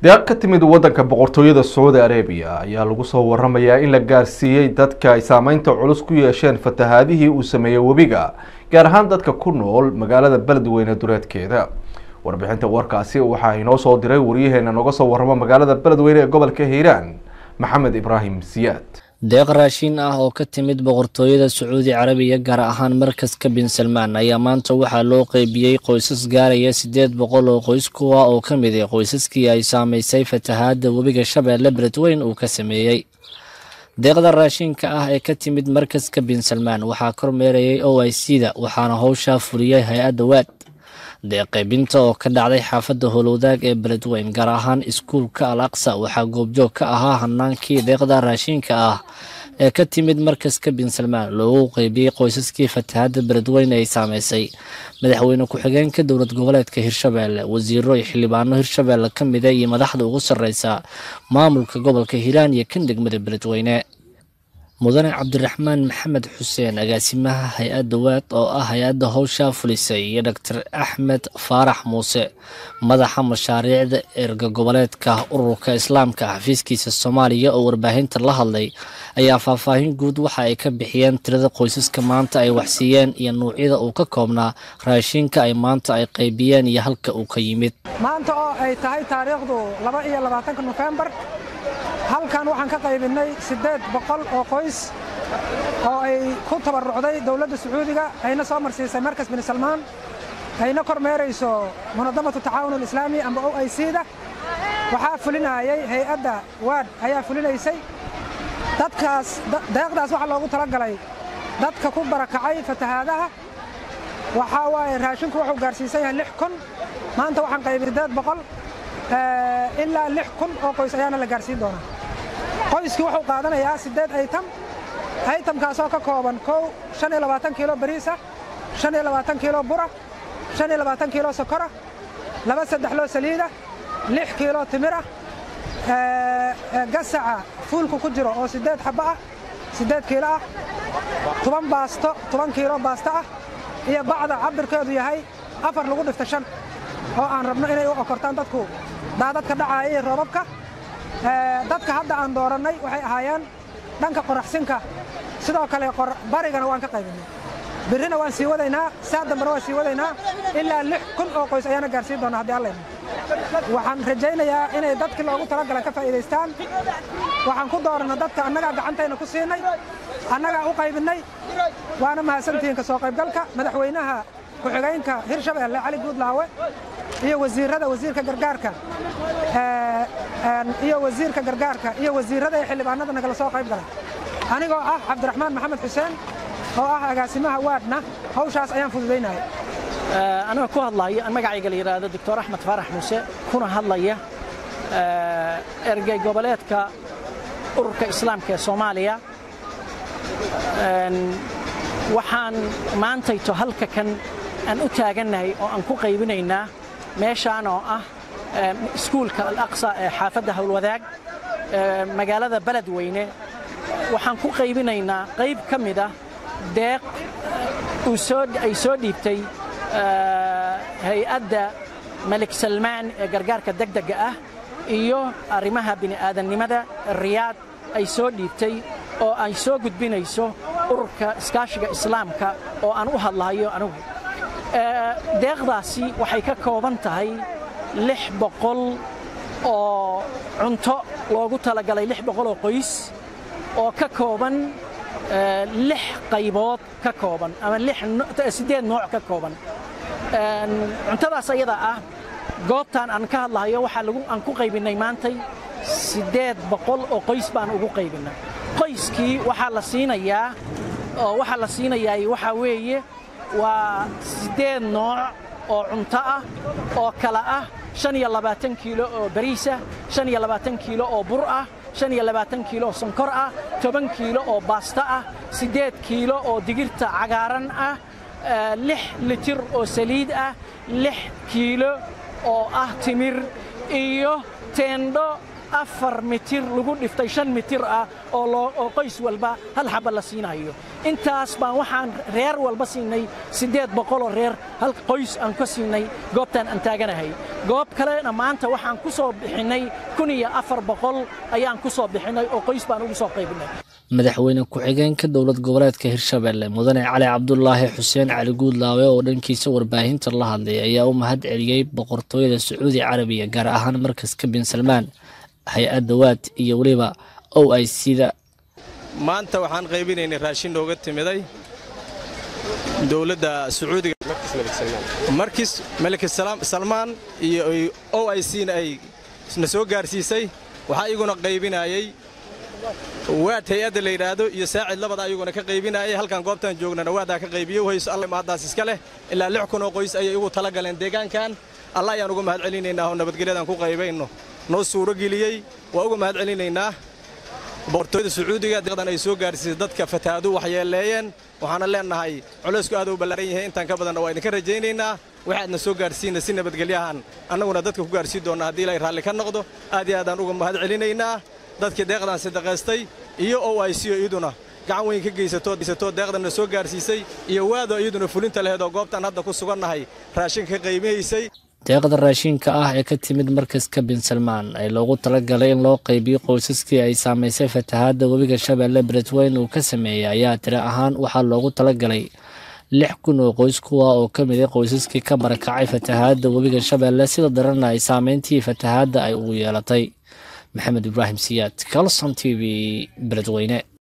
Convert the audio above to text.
deeq ka timid wadanka boqortooyada sacuudi arabiya ayaa lagu soo waramayaa in la gaarsiiyey dadka ay saameynta culus ku yeesheen fatahaadihii uu sameeyey webiga gaar ahaan dadka ku nool magaalada beledweyne duleedkeeda warbixinta warkaasi waxaa inoo soo diray waryaheena nooga soo waramo magaalada beledweyne ee gobolka hiiraan maxamed ibraahim siyaad deeq raashiin ah oo ka timid boqortooyada sacuudi carabiya gaar ahaan markaska bin salmaan ayaa maanta waxaa loo qeybiyey qoysas gaaraya siddeed boqol oo qoys kuwa oo ka mid ah qoysaskii ay saamaysay fatahaadda webiga shabeelle beledweyn uu ka sameeyey deeqda raashiinka ah ee ka timid markaska bin salmaan waxaa kormeerayay o i c da waxaana howshaa fuliyey hay-adda waad deeq qaybinta oo ka dhacday xaafadda howlwadaag ee beledweyn gaar ahaan iskuulka al aqsa waxaa goobjoog ka ahaa hanaankii deeqda raashiinka ah ee ka timid markaska bin salmaan loogu qeybiyey qoysaskii fatahaadda beledweyne ay saameysay madaxweyne ku-xigeenka dowlad goboleedka hirshabeelle wasiiro iyo xildhibaano hirshabeelle ka mida iyo madaxda ugu sarreysa maamulka gobolka hiiraan iyo kan degmada beledweyne mudane cabdiraxmaan maxamed xuseen agaasimaha hay-adda waad oo ah hay-adda howshaa fulisay iyo doctor axmed faarax muuse madaxa mashaariicda erga goboleedka ururka islaamka xafiiskiisa soomaaliya oo warbaahinta la hadlay ayaa faahfaahin guud waxa ay ka bixiyeen tirada qoysaska maanta ay waxsiiyeen iyo nuucyada uu ka koobnaa raashiinka ay maanta ay qaybiyeen iyo halka uu ka yimid maanta oo ay tahay taariikhdu laba iyo labaatanka nofembar halkan waxaan ka qaybinay siddeed boqol oo qoys oo ay ku tabarrucday dowladda sacuudiga ayna soo marsiisay markas bin salmaan ayna kormeerayso munadamatu tacaawun alislaami amba o i c da waxaa fulinaayay hay-adda waad ayaa fulinaysay dadkaas deeqdaas waxaa loogu tala galay dadka ku barakacay fatahaadaha waxaa waaye raashinku wuxuu gaarsiisan yahay lix kun maanta waxaan qaybin siddeed boqol ilaa lix kun oo qoys ayaana la gaarsiin doonaa qoyskii wuxuu qaadanayaa siddeed aytam aytamkaasoo ka kooban kow shan iyo labaatan kiilo bariisa shan iyo labaatan kiilo bura shan iyo labaatan kiilo sokora laba saddexloo saliida lix kiilo timira gasaca fuulku ku jiro oo siddeed xabbo ah siddeed kiilo ah toban baasto toban kiilo baasto ah iyo bacda cabirkeedu yahay afar lagu dhifta shan oo aan rabno inay u okortaan dadku daadadka dhacaaya iyo roobabka dadka hadda aan doorannay waxay ahaayeen dhanka qoraxsinka sidoo kale barigana waan ka qaybinay birrina waan sii wadaynaa saa dambena waan sii wadaynaa ilaa lix kun oo qoys ayaana gaarsiin doonaa haddii allayna waxaan rajaynayaa inay dadkii loogu talagala ka faa'iidaystaan waxaan ku dooranna dadka annagaa gacantayna ku siinay annagaa u qaybinnay waana mahadsantihiin ka soo qaybgalka madaxweynaha ku-xigeenka hirshabeelle cali guudlaawe iyo wasiirada wasiirka gargaarka iyo wasiirka gargaarka iyo wasiirada iyo xildhibaanada nagala soo qayb galay anigoo ah cabdiraxmaan maxamed xuseen oo ah agaasimaha waadna hawshaas ayaan fududaynaya anigoo ku hadlaya magacayga la yidhaahdo doctor axmed faarax muuse kuna hadlaya ergey goboleedka ururka islaamka ee soomaaliya waxaan maantayto halka kan aan u taagannahay oo aan ku qaybinaynaa meeshaan oo ah iskuulka alaqsa ee xaafadda howlwadaag magaalada beledweyne waxaan ku qaybinaynaa qayb ka mid ah deeq ay soo dhiibtay hay-adda malik salmaan ee gargaarka degdega ah iyo arrimaha bini'aadannimada riyaad ay soo dhiibtay oo ay soo gudbinayso ururka iskaashiga islaamka oo aan u hadlahayo anigu deeqdaasi waxay ka kooban tahay lix boqol oo cunto loogu talagalay lix boqol oo qoys oo ka kooban lix qaybood ka kooban ama siddeed nooc ka kooban cuntadaas ayada ah goobtaan aan ka hadlahayo waxaa aan ku qaybinnay maantay siddeed boqol oo qoys baan ugu qaybinnay qoyskii waxaa la siinayaa oo waxaa la siinayaa waxaa weeye waa siddeed nooc oo cunto ah oo kala ah shan iyo labaatan kiilo oo bariisah shan iyo labaatan kiilo oo bur ah shan iyo labaatan kiilo oo sonkor ah toban kiilo oo baasta ah siddeed kiilo oo digirta cagaaran ah lix litir oo saliid ah lix kiilo oo ah timir iyo teendho afar mitir lagu dhiftay shan mitir ah oo qoys walba hal xaba la siinayo intaas baan waxaan reer walba siinay siddeed boqoloo reer hal qoys aan ka siinay goobtaan aan taaganahay goob kalena maanta waxaan ku soo bixinnay kun iyo afar boqol ayaan ku soo bixinnay oo qoys baan ugu soo qaybinay madaxweyne ku-xigeenka dowlad goboleedka hirshabelle mudane cali cabdulaahi xuseen cali guudlaawe oo dhankiisa warbaahinta la hadlay ayaa u mahad celiyey boqortooyada sacuudi carabiya gaar ahaan markaska bin salmaan hay-adda waad iyo weliba o i cda maanta waxaan qaybinaynay raashin nooga timiday dowladda sacuudiga markis malik salmaan iyo o i c na ay na soo gaarsiisay waxaa iyaguna qaybinayey waad hay-adda la yidhaahdo iyo saacid labada ayaguna ka qaybinayay halkan goobtaan joognana waadaa ka qaybiye whayso alla maadaas iska leh ilaa lix kun oo qoys ayay igu tala galeen deegaankan alla ayaan uga mahad celinaynaa oo nabadgelyadaan ku qaybayno noo suuro geliyey waa uga mahad celinaynaa boqortooyada sacuudiga deeqdan ay soo gaarsiisay dadka fatahaadu waxyeeleeyeen waxaana leennahay culaysku aad u ballaaran yahay intaan ka badanna waa idinka rajaynaynaa waxaadna soo gaarsiina si nabadgelyahan annaguna dadka ku gaarsiin doonna haddii ilaahay raalli ka noqdo aad iyo aadaan uga mahad celinaynaa dadkii deeqdan sadaqaystay iyo o i c o iyaduna gacan weyn ka geysatoo deeqdanna soo gaarsiisay iyo waado iyaduna fulinta laheed oo goobtaan hadda ku sugannahay raashinka ka qaybihaysay deeqda raashinka ah ee ka timid markaska bin salmaan ee loogu talagalay in loo qaybiyo qoysaskii ay saamaysay fatahaadda webiga shabeelle beledweyne uu ka sameeyey ayaa tiri ahaan waxaa loogu talagalay lix kun oo qoys kuwa oo ka mid a qoysaskii ka barakacay fatahaadda webiga shabeelle sida daranna ay saameyntii fatahaadda ay ugu yeelatay maxamed ibraahim siyaad calson t v beledweyne